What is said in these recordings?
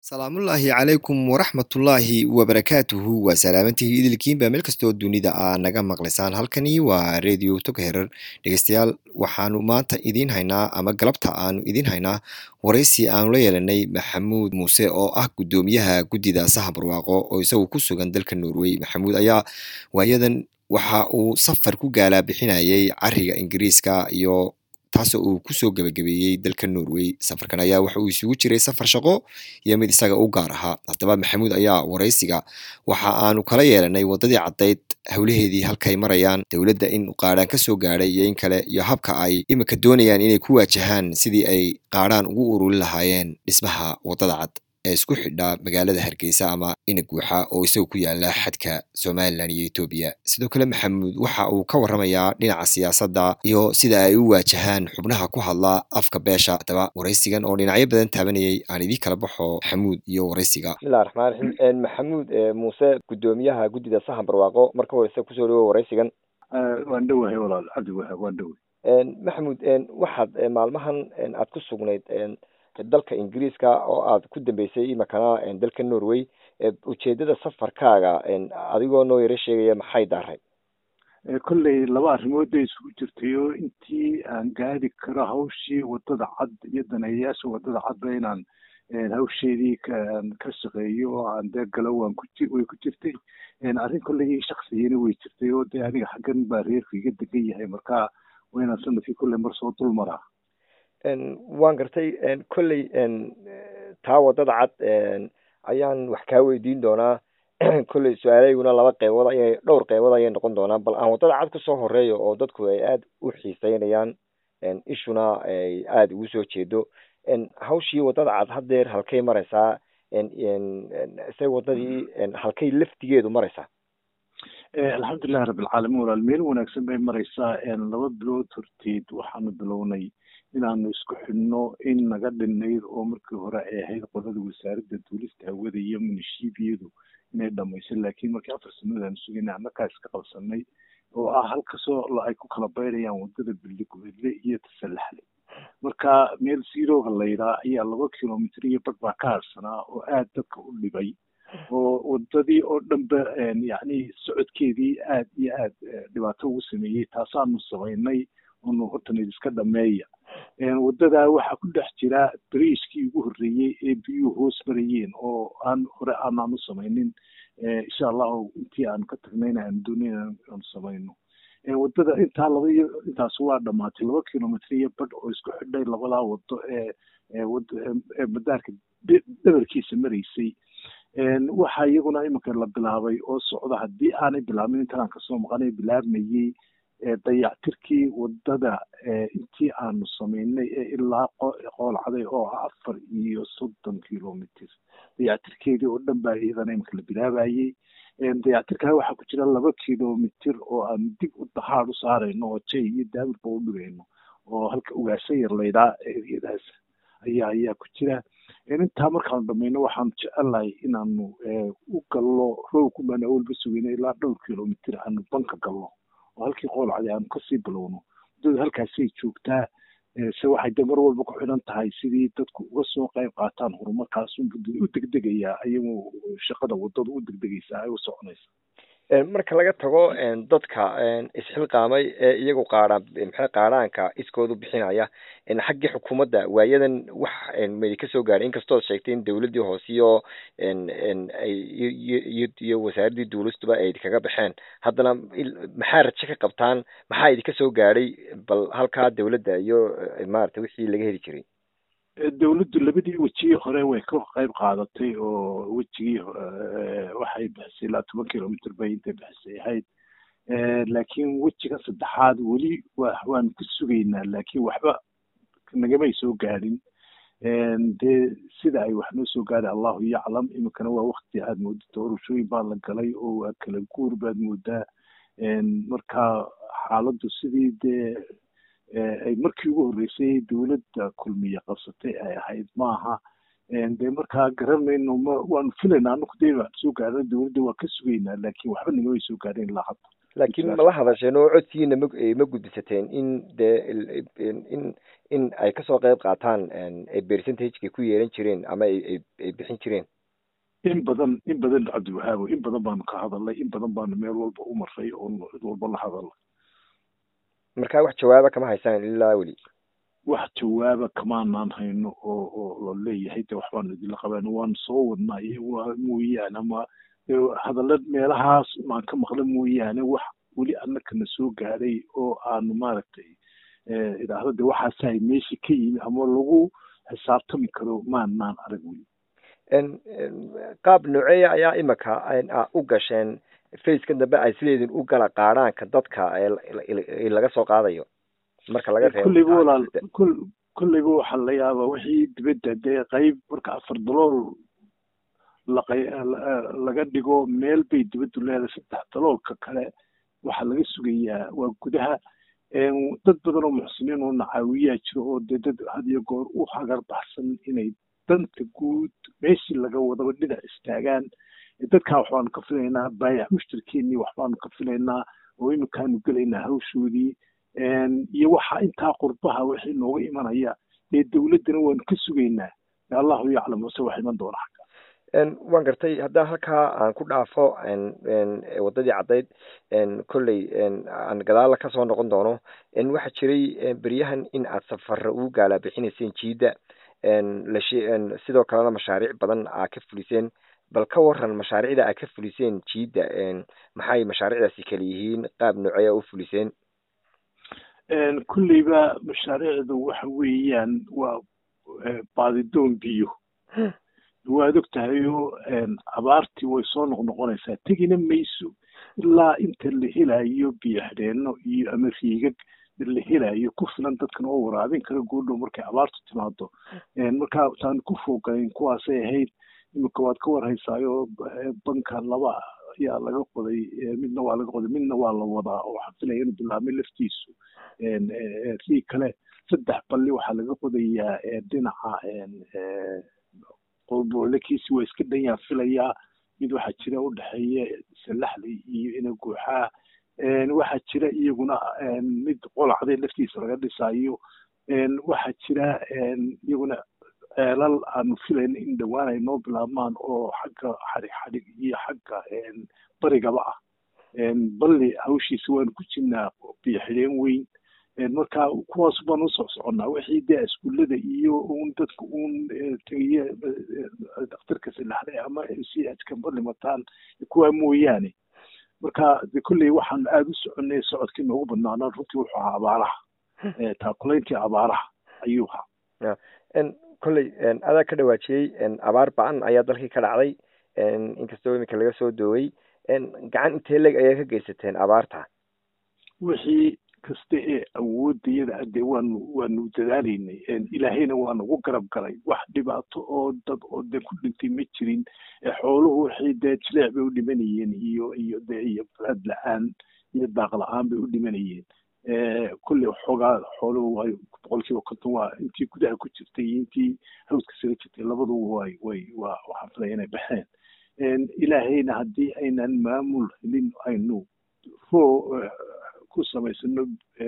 salaamullaahi calaykum waraxmatullaahi wabarakaatuhu waa salaamantihi idilkiinba meel kastoo dunida aa naga maqlaysaan halkani waa radio togherer dhegeystayaal waxaanu maanta idiin haynaa ama galabta aanu idiin haynaa waraysi aanu la yeelanay maxamuud muuse oo ah guddoomiyaha guddida saha barwaaqo oo isagu ku sugan dalka norway maxamuud ayaa waayadan waxa uu safar ku gaalaa bixinayay cariga ingiriiska iyo taasoo uu kusoo gebagabeeyey dalka norway safarkan ayaa waxa uu isugu jiray safar shaqo iyo mid isaga u gaar ahaa haddaba maxamuud ayaa waraysiga waxa aanu kala yeelanay waddadii caddayd howlaheedii halkay marayaan dowladda in qaadhaan ka soo gaadhay iyo in kale iyo habka ay iminka doonayaan inay ku waajahaan sidii ay qaadhaan ugu ururin lahaayeen dhismaha waddada cad ee isku xidha magaalada hargeysa ama inaguuxa oo isaga ku yaala xadka somalilan iyo etoobiya sidoo kale maxamuud waxa uu ka warramayaa dhinaca siyaasadda iyo sida ay u waajahaan xubnaha ku hadla afka beesha haddaba waraysigan oo dhinacyo badan taabanayay aan idii kala baxo maxamuud iyo waraysiga bismillahi raxmaan raxiim maxamuud muuse guddoomiyaha guddida sahan barwaaqo marka horeyse kusoo dhawo waraysigan waan dhowahay walaal cabdi wahab waan dhoway maxamuud waxaad maalmahan aad ku sugnayd dalka ingiriiska oo aad ku dambeysay imakana dalka norway ujeedada safarkaaga adigoo noo yaro sheegaya maxay daaray kolley laba arrimood bay isugu jirtay oo intii aan gaadi karo hawshii waddada cad iyo daneeyayaasha waddada cadba inaan hawsheedii ka shaqeeyo oo aan dee galo waan ku way ku jirtay arrin kolley shaksiyana way jirtay oo dee aniga xaggan baa reerku iga degan yahay marka waa inaan sanadkii kolley mar soo dul maraa waan gartay kolley taa waddada cad ayaan wax kaa weydiin doonaa kolley su-aalayguna laba qeybood ayay dhowr qeybood ayay noqon doonaa bal aan waddada cad kusoo horeeyo oo dadku ay aada u xiiseynayaan ishuna ay aada ugu soo jeedo hawshii waddada cad haddeer halkay mareysaa se waddadii halkay laftigeedu mareysaa alxamdulilahi rabbilcaalamiin walaal meel wanaagsan bay mareysaa laba bilood horteed waxaanu bilownay inaanu isku xidhno in naga dhinayd oo markii hore ay ahayd qolada wasaaradda duulista hawada iyo munishibiyadu inay dhamayso laakiin markii afar sanadood aanu sugayna annakaa iska qabsanay oo ah halkasoo ay ku kala bayrayaan waddada billigubedle iyo tasallaxle marka meel siirooga layidhaa ayaa laba kilomitr iyo badh baa ka harsanaa oo aada dadka u dhibay oo waddadii oo dhanba yacni socodkeedii aad iyo aad dhibaato ugu sameeyey taasaanu samaynay onu hortanid iska dhameeya waddadaa waxaa ku dhex jira bariishkii ugu horreeyey ee biyuhu hoos marayeen oo aan hore aanaan u samaynin insha allahu intii aanu ka tagnayna aanu doonayn aanu samayno waddada intaa laba iyo intaas waa dhamaatay laba kilomitr iyo badh oo isku xidhay labadaa waddo ee ee madaarka dhabarkiisa maraysay waxaa iyaguna iminka la bilaabay oo socda haddii aanay bilaabin intaan kasoo maqanay bilaabmayey dayactirkii waddada intii aanu samaynay ee ilaa qoolcaday oo ah afar iyo soddon kilomitr dayactirkeedii oo dhan baa iyadana iminka la bilaabayey dayactirkaa waxaa ku jira laba kilomitr oo aanu dib u dahaad u saarayno oo jay iyo daawirba u dhigayno oo halka ugaasha yar laydhaa eriyadaas ayaa ayaa ku jira intaa markaanu dhamayno waxaanu jecelnahay inaanu u gallo roogku baan awalba sugayno ilaa dhowr kilomitr aanu banka galno oo halkii qoolcadi aanu kasii bilowno waddadu halkaasay joogtaa se waxay de mar walba ku xidhan tahay sidii dadku uga soo qayb qaataan horumarkaas u degdegayaa ayagoo shaqada waddadu u degdegaysaa ay u soconaysa marka laga tago dadka isxilqaamay ee iyagu qaadhaan maxay qaadhaanka iskoodu bixinaya xaggii xukuumadda waayadan wax madi kasoo gaadhay inkastood sheegtay in dawladdii hoose iyo iyo wasaaraddii duulistuba ay idinkaga baxeen haddana maxaa rajo ka qabtaan maxaa idinka soo gaadhay bal halkaa dawladda iyo maarata wixii laga heli jiray dawladdu labadii wejigii hore way ka qayb qaadatay oo wejigii waxay bixisay ilaa toban kilomitr bay intay bixisay ahayd laakiin wejiga saddexaad weli wa waanu ku sugaynaa laakiin waxba nagamay soo gaadhin dee sida ay wax noo soo gaadhay allahu yaclam iminkana waa wakti aad mooddo doorashooyin baa la galay oo waa kala guur baad moodaa marka xaaladdu sidii dee ay markii ugu horreysay dawladda kulmiye qabsatay ay ahayd maaha dee markaa garanayno ma waanu filaynaa anaku dee waan soo gaarna dawladda waa ka sugaynaa laakiin waxba nagamay soo gaadhin ilaa hadda laakiin ma la hadasheen oo codkiina ma ma gudbisateen in dee in in ay kasoo qeyb qaataan percentageka ku yeelan jireen ama ay ay bixin jireen in badan in badan cabdiwahaabo in badan baanu ka hadalnay in badan baanu meel walba u maray oo cid walba la hadalnay marka wax jawaaba kama haysaan ilaa weli wax jawaaba kamaanaan hayno oo oo la leeyahay de waxbaanu idinla qabaan waan soo wadnaa waa mooyaane ama hadalla meelahaas maan ka maqla mooyaane wax weli annakana soo gaadhay oo aanu maaragtay idhaahdo de waxaasahay meesha ka yimi ama lagu xisaabtami karo maanaan arag weli qaab nooceeya ayaa imika u gasheen faceka dambe ay sideedin u gala qaadhaanka dadka laga soo qaadayo marka laga reebo kulleyba walaal kul kulleyba waxaa la yaabaa wixii dibadda dee qayb marka afar dalool laqay laga dhigo meel bay dibaddu leedahay saddex daloolka kale waxaa laga sugayaa waa gudaha dad badan oo muxsiniin oo nacaawiyaa jiro oo dee dad had iyo goor u hagar baxsan inay danta guud meeshii laga wadaba dhinac istaagaan dadkaa waxbaanu ka filaynaa baayac mushtarkeennii waxbaanu ka filaynaa oo iminkaanu gelaynaa hawshoodii iyo waxa intaa qurbaha wixii nooga imanaya dee dowladdana waanu ka sugaynaa allahu yaclam ase wax iman doona xagga waan gartay haddaan halkaa aan ku dhaafo waddadii caddayd kolley aan gadaala kasoo noqon doono waxaa jiray beryahan in aad safara ugu gaalaa bixinayseen jiidda sidoo kalena mashaariic badan aa ka fuliseen bal ka waran mashaariicda aa ka fuliseen jiidda maxay mashaariicdaasi kala yihiin qaab nooceeya u fuliseen kulleyba mashaariicdu waxa weeyaan waa baadidoon biyo waad og tahayo abaartii way soo noqnoqonaysaa tegina mayso ilaa inta la helayo biyo xidheenno iyo ama riigag la helayo ku filan dadkan oo waraabin kara goodhow markay abaartu timaado markaa taan ku fooganayn kuwaasay ahayd iminka waad ka warhaysaayo banka laba ayaa laga qoday midna waa laga qoday midna waa la wadaa oo waxaan filaya inuu bilaabmay laftiisu riig kale saddex balli waxaa laga qodayaa dhinaca qolbolekiisi waa iska dhan yaan filayaa mid waxaa jira u dhexeeya salaxli iyo inaguuxaa waxaa jira iyaguna mid qolacday laftiisa laga dhisaayo waxaa jira iyaguna ceelal aanu filayna in dhowaan ay noo bilaabmaan oo xagga xadhig xadhig iyo xagga barigaba ah balli hawshiisa waanu ku jirnaa biyo xidheen weyn marka kuwaas baan u soc soconnaa wixii dee iskuullada iyo un dadka un tegiye daktarka salaxday ama si ajkamba dhimataan kuwaa mooyaane marka de kolley waxaan aada u soconnay socodkii noogu badnaanaa runtii wuxuu ahaa abaaraha taakulayntii abaaraha ayuu ahaa kolley adaa ka dhawaajiyey abaar ba-an ayaa dalkii ka dhacday inkastoo iminka laga soo doogay gacan intee leg ayaa ka geysateen abaarta wixii kasta ee awoodayada dee waanu waanu dadaalaynay ilaahayna waa nagu garab galay wax dhibaato oo dad oo dee ku dhintay ma jirin xooluhu wixii dee jileec bay u dhimanayeen iyo iyo dee iyo balad la-aan iyo daaq la-aan bay u dhimanayeen kulley xoogaa xooluhu way boqolkiiba konton waa intii gudaha ku jirtay iyo intii hawdka sala jirtay labaduba way way waa waxaan filaya inay baxeen ilaahayna haddii aynan maamul helin aynu roo ku samaysano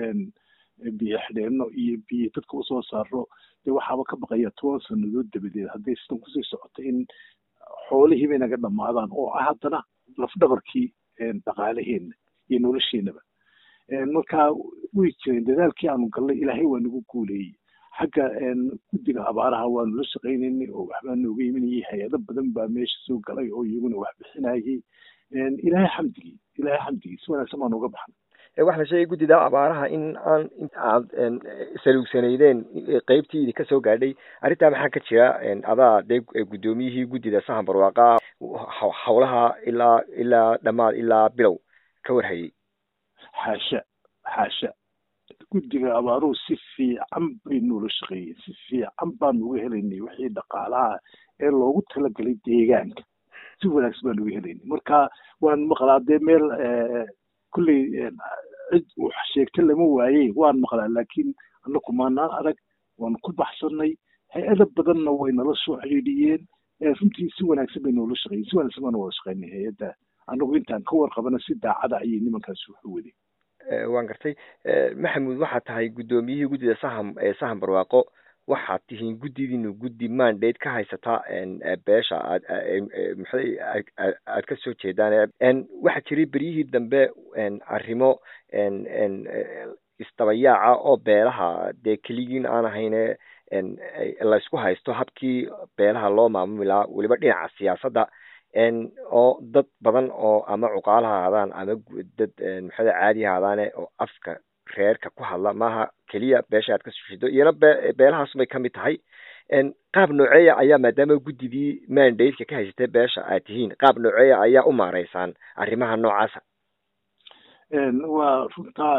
biyo xidheenno iyo biyo dadka usoo saaro dee waxaaba ka baqaya toban sanadood dabadeed hadday sidan kusii socoto in xoolihii bay naga dhammaadaan oo ah haddana lafdhabarkii dhaqaalaheena iyo nolosheenaba marka way jireen dadaalkii aanu gallay ilaahay waa nagu guuleeyey xagga guddiga abaaraha waanu la shaqaynaynay oo waxbaa nooga imanayay hay-ado badan baa meesha soo galay oo iyaguna wax bixinayay ilaahay xamdigii ilaahay xamdigii si wanaagsan baan uga baxnay waxa la sheegay guddida abaaraha in aan aad saluugsanaydeen qeybtii idinka soo gaadhay arrintaa maxaa ka jira adaa dee guddoomiyihii guddida sahan barwaaqa howlaha ilaa ilaa dhammaad ilaa bilow ka warhayay xaasha xaasha guddiga abaaruhu si fiican bay noola shaqeeyeen si fiican baanu uga helaynay wixii dhaqaalaha ee loogu talagalay deegaanka si wanaagsan baanu uga helaynay marka waan maqlaa dee meel kulley cid wax sheegta lama waayey waan maqlaa laakiin annaku maanaan arag waanu ku baxsanay hay-ada badanna way nala soo xidhiidhiyeen runtii si wanaagsan bay noola shaqeeyeen si wanaagsan baanu wada shaqeynay hay-adda anagu intaan ka warqabana si daacada ayay nimankaasi wuxu wadeen waan gartay maxamuud waxaad tahay guddoomiyihii guddida saham ee saham barwaaqo waxaad tihiin guddidiinu guddi mandate ka haysata beesha aad maxay aad ka soo jeedaan waxaa jiray beryihii dambe arrimo isdabayaaca oo beelaha dee keligiin aan ahayne laysku haysto habkii beelaha loo maamuli lahaa weliba dhinaca siyaasadda oo dad badan oo ama cuqaal ha ahaadaan ama dad maxada caadi ha ahaadaane oo afka reerka ku hadla maaha keliya beesha aad ka soo jeedo iyana be beelahaas bay kamid tahay qaab nooceeya ayaa maadaama guddidii mandate-ka ka haysatay beesha aad tihiin qaab nooceeya ayaa u maareysaan arrimaha noocaasa waa runtaa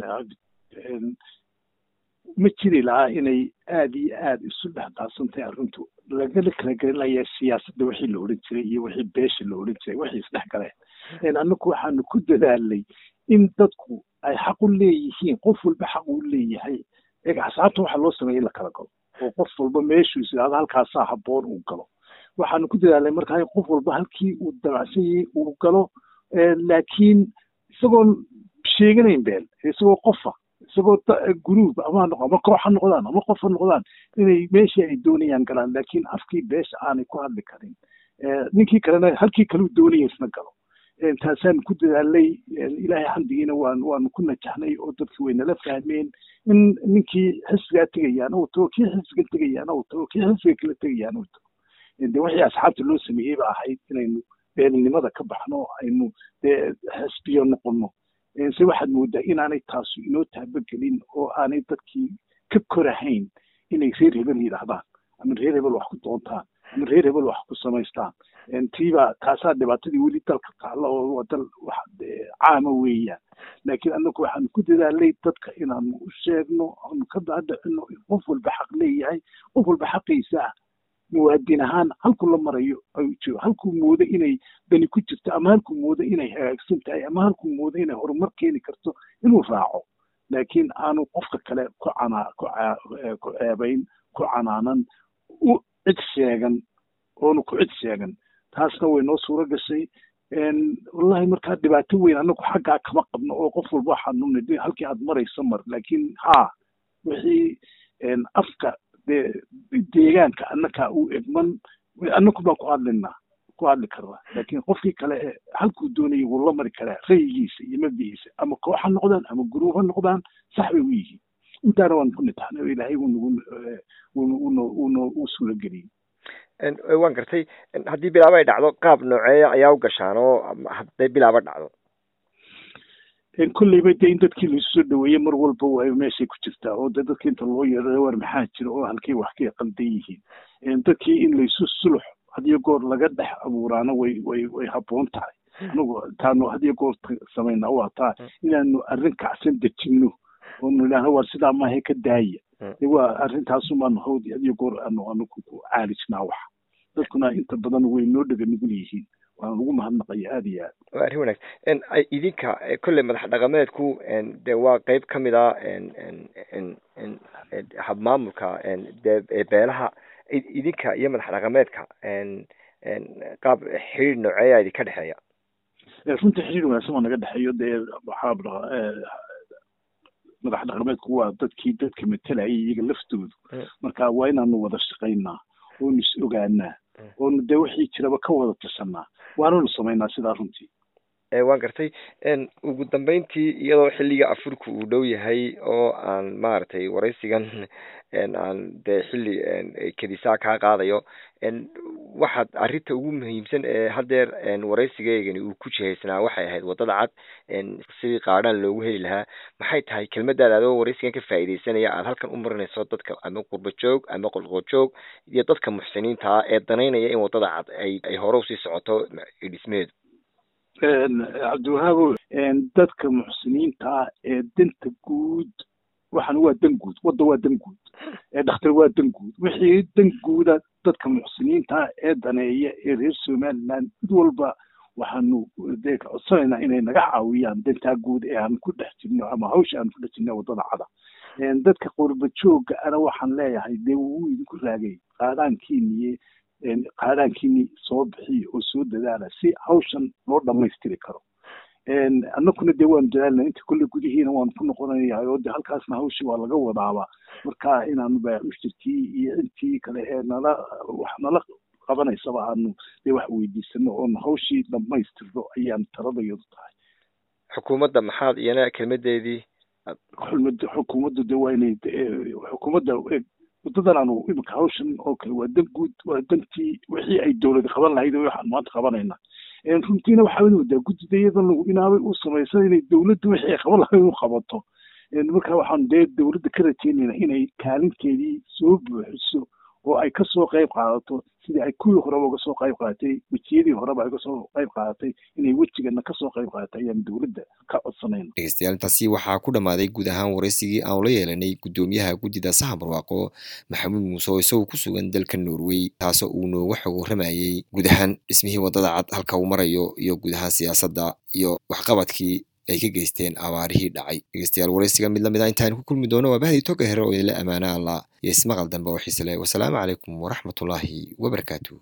ma jiri lahaa inay aada iyo aada isu dhex daadsantahay arrintu lagala kala gelinaya siyaasadda wixii la odhan jiray iyo wixii beesha la odhan jiray waxay isdhex galeen annagu waxaanu ku dadaalnay in dadku ay xaq u leeyihiin qof walba xaq uu leeyahay axsaabta waxaa loo sameeyay in la kala galo oo qof walba meeshuu is idhahdo halkaasaa habboon uu galo waxaanu ku dadaalnay markaa in qof walba halkii uu dabacsan yahay uu galo laakiin isagoon sheeganayn beel isagoo qofa isagoo guruub ama ama koox ha noqdaan ama qof ha noqdaan inay meeshii ay doonayaan galaan laakiin afkii beesha aanay ku hadli karin ninkii kalena halkii kaleu doonaya isna galo taasaan ku dadaalnay ilaahay xamdigiina waan waanu ku najaxnay oo dadki way nala fahmeen in ninkii xisbigaa tegayaana uu tago kii xisbiga tegayaana uu tago kii xisbiga kala tegayaana uu tago de wixii asxaabta loo sameeyey ba ahayd inaynu beelnimada ka baxno aynu dee xisbiyo noqono se waxaad moodaa inaanay taasu inoo taabagelin oo aanay dadkii ka korahayn inay reer hebel yidhaahdaan ama reer hebel wax ku doontaan ama reer hebel wax ku samaystaan tiibaa taasaa dhibaatadii weli dalka taalla oo waa dal wax caama weeyaan laakiin annagu waxaanu ku dadaalnay dadka inaanu u sheegno aanu ka daadhicino in qof walba xaq leeyahay qof walba xaqiisa ah muwaadin ahaan halkuu la marayo ayuu jiro halkuu moodo inay dani ku jirto ama halkuu moodo inay hagaagsan tahay ama halkuu moodo inay horumar keeni karto inuu raaco laakiin aanu qofka kale ku canaa ku ku ceebayn ku canaanan u cid sheegan oonu ku cid sheegan taasna way noo suuro gashay wallahi markaa dhibaato weyn anagu xaggaa kama qabno oo qof walba waxaanu nidhi halkii aad marayso mar laakiin haa wixii afka dee deegaanka annakaa u egman annagu baan ku hadlinaa ku hadli karnaa laakiin qofkii kale ee halkuu doonayay wuu la mari karaa rayigiisa iyo mabdigiisa ama koox ha noqdaan ama guruub ha noqdaan sax bay u yihiin intaana waan ku nitaxnay oo ilaahay uu nagu uno uno u suura geliyey waan gartay haddii bilaabo ay dhacdo qaab nooceeya ayaa u gashaan oo hadday bilaabo dhacdo kolleyba dee in dadkii laisu soo dhaweeye mar walba way meeshay ku jirtaa oo de dadkii inta loo yeedho war maxaa jira oo halkay wax ka qaldan yihiin dadkii in laysu sulux hadiyo goor laga dhex abuuraana way way way habboon tahay anigu taanu hadiyo goor samaynaa waa taa inaanu arrin kacsan dejinno oonu idhaahno waa sidaa maahe ka daaya de waa arrintaasumaanu hawd hadiyo goor aanu anigu ku caalijnaa wax dadkuna inta badan way noo dhega nugul yihiin waan ugu mahadnaqaya aada iyo aad waa arrin wanaagsan idinka kolley madax dhaqameedku de waa qeyb ka mid a habmaamulka dee beelaha idinka iyo madax dhaqameedka qaab xiriir nooceeya idinka dhexeeya runtii xiriir wanaagsan waa naga dhexeeyo dee waxaa madax dhaqameedku waa dadkii dadka matalayay iyaga laftoodu marka waa inaanu wada shaqaynaa oonu is ogaanaa oonu dee wixii jiraba ka wada tashanaa waananu samaynaa sidaa runtii waan gartay ugu dambeyntii iyadoo xilliga afurka uu dhow yahay oo aan maaragtay waraysigan aan dee xilli kedisaa kaa qaadayo waxaad arrinta ugu muhiimsan ee haddeer waraysigeygani uu ku jihaysnaa waxay ahayd waddada cad sidii qaadhaan loogu heli lahaa maxay tahay kelmadaada adoo waraysigan ka faa'iidaysanaya aad halkan u marinayso dadka ama qurba joog ama qolqojoog iyo dadka muxsiniinta ah ee danaynaya in waddada cad ay ay hore usii socoto dhismeedu cabdiwahaabow dadka muxsiniinta ah ee danta guud waxaan waa dan guud wadda waa dan guud dhakhtar waa dan guud wixii dan guuda dadka muxsiniinta ah ee daneeya ee reer somaliland mid walba waxaanu dee codsanaynaa inay naga caawiyaan dantaa guud ee aan ku dhex jirno ama hawsha aan ku dhex jirno waddada cada dadka qurba joogga ana waxaan leeyahay dee wuu idinku raagay qaadaankiiniye qaadaankiini soo bixiya oo soo dadaala si hawshan loo dhammaystiri karo annaguna dee waanu dadaalna inta kolle gudihiina waanu ku noqonayaa oo de halkaasna hawshii waa laga wadaaba marka inaanu baacushirkii iyo intii kale ee nala wax nala qabanaysaba aanu dee wax weydiisano oonu hawshii dhammaystirno ayaan taladayadu tahay xukuumadda maxaad iyana kelmadeedii xulmada xukuumaddu de waa inay xukuumadda waddadan aanu imika hawshan oo kale waa dan guud waa dantii wixii ay dowlad qaban lahayd oo waxaan maanta qabanayna runtiina waxaa moodaa guddida iyadan lagu inaabay u samaysan inay dowladdu wixii ay qaban lahayd u qabato marka waxaan dee dowladda ka rajeynayna inay kaalinteedii soo buuxiso oo ay kasoo qayb qaadato sidii ay kuwii horeba uga soo qayb qaadatay wejiyadii horeba ay uga soo qayb qaadatay inay wejigana kasoo qayb qaadato ayaan dowladda ka codsanayna dhegeystayaal intaasi waxaa ku dhammaaday guud ahaan waraysigii aanu la yeelanay guddoomiyaha guddida sahan barwaaqo maxamuud muuse oo isagoo ku sugan dalka norway taasoo uu nooga xog warramayey guud ahaan dhismihii waddada cad halka uu marayo iyo guud ahaan siyaasadda iyo waxqabadkii ay ka geysteen abaarihii dhacay dhegeystayaal waraysiga mid lamid a intaan ku kulmi doono waa bahdi toga here oo idinla ammaana alla iyo ismaqal dambe oo xiise leh wasalaamu calaykum waraxmatullaahi wabarakaatu